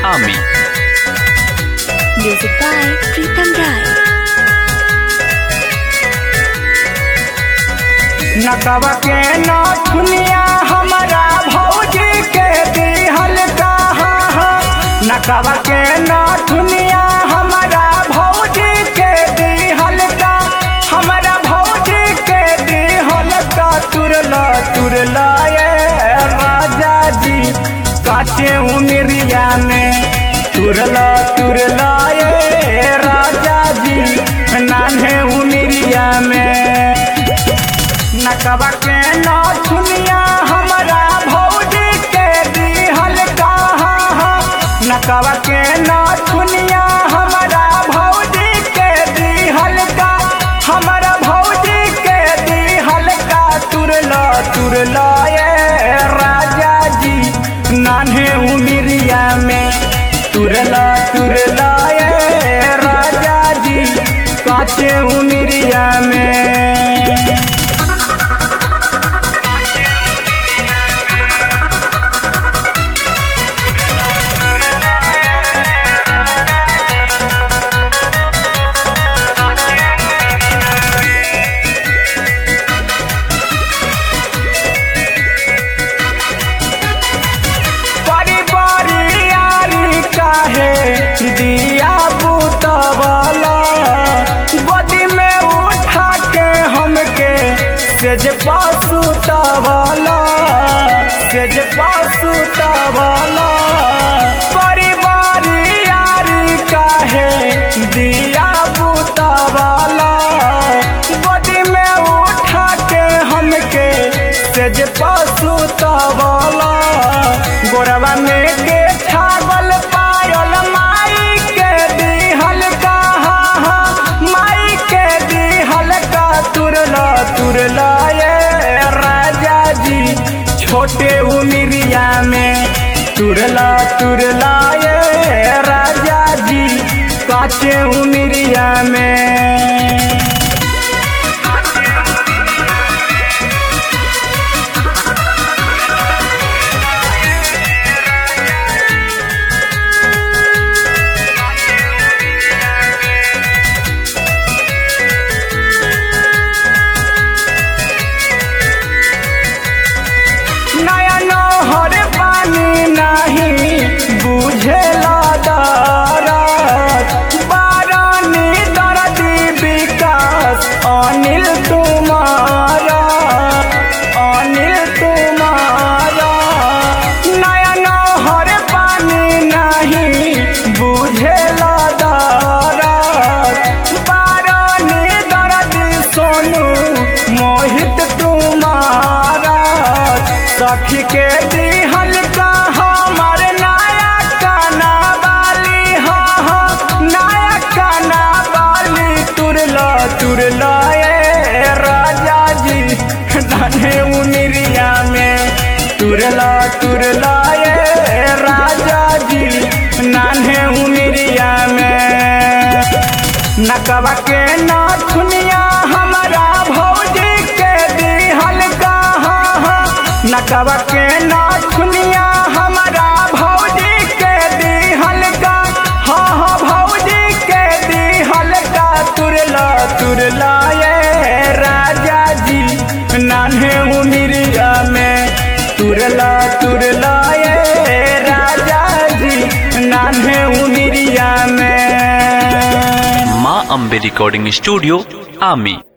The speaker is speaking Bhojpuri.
Ami. Music by Pritam Rai. नकवा के नथुनिया हमारा भौजी के दिहल कहा नकवा के नथुनिया हमारा भौजी के दिहल का हमारा भौजी के दिहल का तुरल तुरल ये राजा जी काटे उमरिया में तुरल तुरल ये राजा जी नान्हे उमरिया में नकबा के नथुनिया हमारा भौजी के दिहल कहा नकबा के नथुनिया हमारा भौजी के दिहल का हमारा भौजी के दिहल का तुरल तुरल ये राजा जी नान्हे उमिरिया में तुरल तुरल ये राजा जी काचे उमिरिया में बड़ी बड़ी यारी काहे दिया बुतवला बदी में उठा के हमके सेज पासु तवला सेज पासु तवला बड़ी बड़ी यारी काहे दिया बुतवला बदी में उठा के हमके सेज पासु तवला गोरवा में के छागल पायल माई के दिहल कहा माई के दिहल का तुरला तुरला ये राजा जी छोटे उमिरिया में तुरला तुरला ये राजा जी काचे उमिरिया में नया नहर पानी नहीं बुझेला दरद बारानी दर्दी विकास अनिल तुम्हारा अनिल तुम्हारा नया नहर पानी नहीं बुझेला दरद बारानी दर्दी सोनू मोहित तुम्हारा सखी के दिहल का हमार नया काना वाली हाँ हाँ नया काना वाली तुरला तुरला ये राजा जी धने उनिरिया में तुरला तुरला ये राजा जी नान्हे उमिरिया में नकबा के नथुनिया हमारा भौजी के दिहल कहा नकबा के नथुनिया हमारा भौजी के दिहल का हाँ हाँ भौजी के दिहल का तुरला तुरला ये राजा जी नान्हे उमिरिया में तुरला तुरला ये राजा जी नान्हे उमिरिया में Ma Ambe Recording Studio, Ami.